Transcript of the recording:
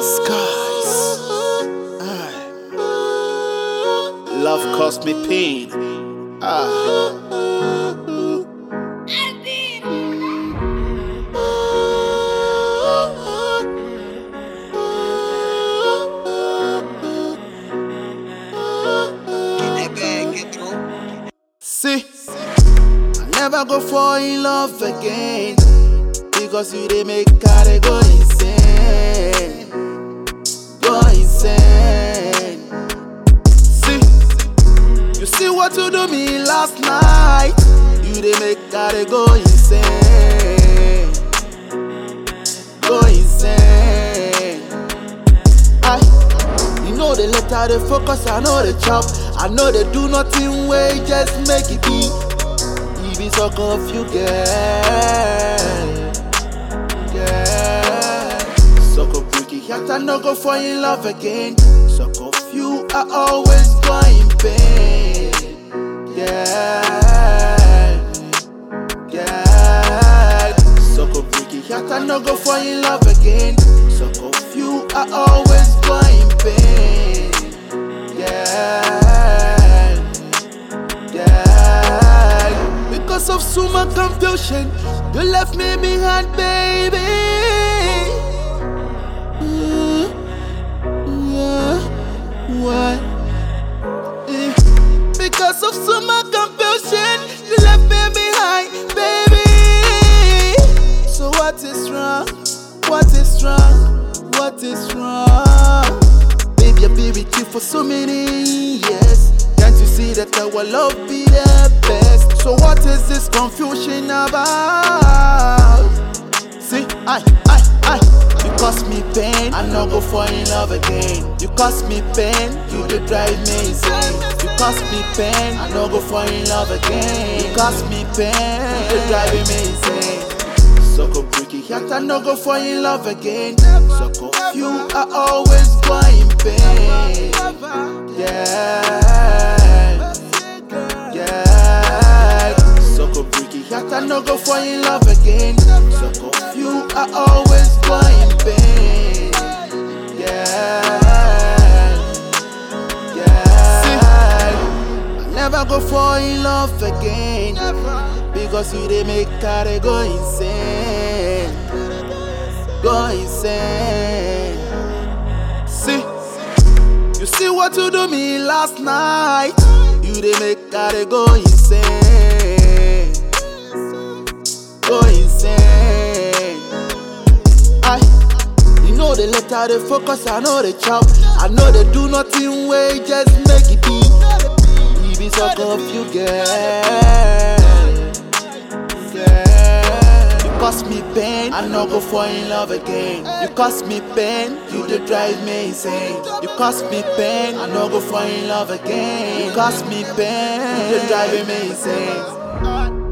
skies. Aye. Love caused me pain. Ah. See, I never go fall in love again because you they make carry go insane, go insane. See, you see what you do me last night. You they make carry go insane, go insane. I, you know the letter, the focus, I know the chop. I know they do nothing way, just make it be. If it's so confused, girl. Girl. So go break it, heart, I no go fall in love again. So confused, I always go in pain. Girl. Girl. So go break it, heart, I no go fall in love again. So confused, I always go in pain. Girl. Girl. Because of so much confusion, you left me behind, baby. Mm, yeah, why? Eh, Because of so much confusion, you left me behind, baby. So what is wrong? What is wrong? What is wrong? Baby, I've been with you for so many years. Can't you see that our love be the best? So what is this confusion about? See, I, I, I. You cost me pain, I no go fall in love again. You cost me pain, you dey drive me insane. You cost me pain, I no go fall in love again. You cost me pain, you dey drive me insane. So go break it, heart, I no go fall in love again. So confused, I always go in pain. Yeah, yeah. So go break it, heart, I no go fall in love again. So confused, I always go in pain. Yeah, yeah. I never go fall in love again. Because you they make carry go insane. Go insane. See, you see what you do me last night. You they make carry go insane. Go insane. I, you know the letter, the focus, I know the chop. I know they do nothing way, just make it be. You be so confused, girl. Girl. You cost me pain, I no go fall in love again. You cost me pain, you dey drive me insane. You cost me pain, I no go fall in love again. You cost me pain, you dey drive me insane.